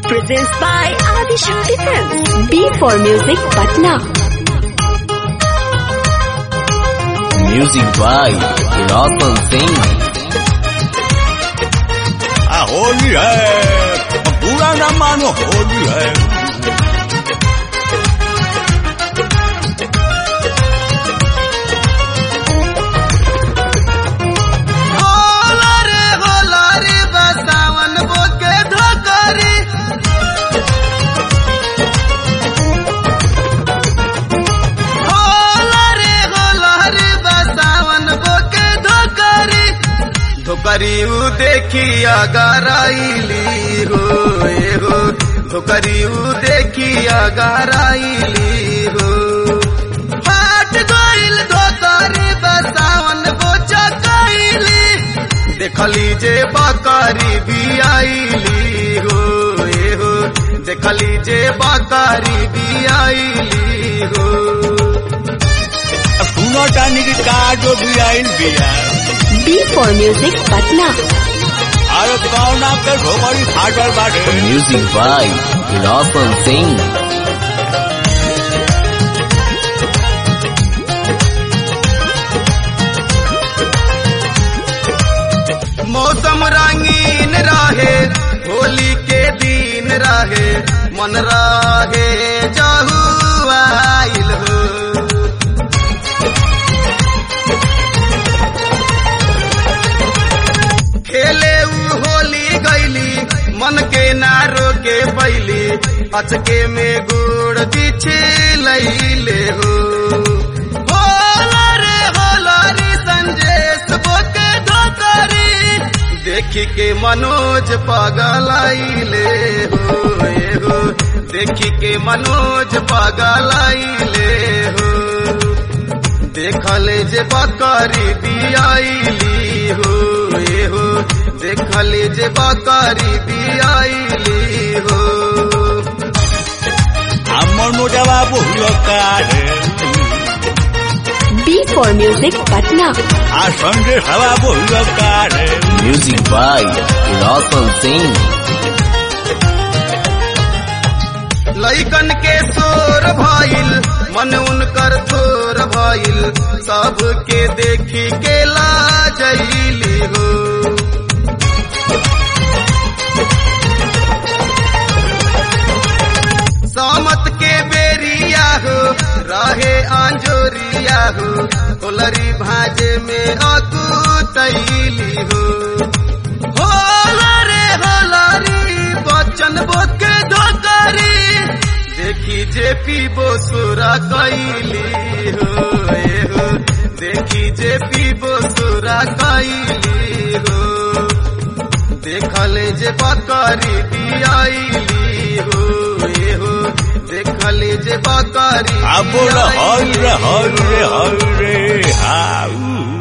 presents by Adi Shakti Films. B for Music, Patna. Music by Ratan Singh. आ होली है पूरा ना मानो होली है होला रे होला रे बसावन बोके धोकरी होला रे होला रे बसावन बोके धोकरी धोकरी उ देखिया गराइली हो ए हो धोकरी उ देखिया गराइली हो फाट गइल धोकरी बसावन बोचा कइली देखली जे बकरी भी आईली हो ए हो देखली जे बकरी भी आईली हो सुनो टानी की कार जो भी आइल बिया B for Music, Patna. अरे कौन आपके ढोकरी फाटल बाटे Music by Ratan Singh. मौसम रंगीन रहे होली के दिन रहे मन रहे जहू आइल हो खेले उ होली गईली मन के ना रोके पैली अचके में गुड़ बिछे लैले हो होला रे होला रे संजेश बोके धोकरी देखी के मनोज पगलाइले हो ए हो देखी के मनोज पगलाइले हो देखले जे बकरी बियाइली हो ए हो देखले जे बकरी बियाइली हो আমার মোটা বাবু হলো কারে B for Music, Patna. আর সঙ্গে বাবু হলো কারে Music by Ratan Singh. लैकन के शोर भइल मन उनकर थोर भइल सबके देखी के लाजैली हो सामत के बेरिया हो रहे आंजोरिया हो कोलरी भाजे में अकुतैली हो होला रे होला रे बचन बोके धोकरी देखी जे पीबो सुरा कैली हो ए हो देखी जे पीबो सुरा कैली हो देखले जे बकरी बियाइली हो ए हो देखले जे बकरी अब बोल हल बियाइली रे हल हो। रे हल रे हाउ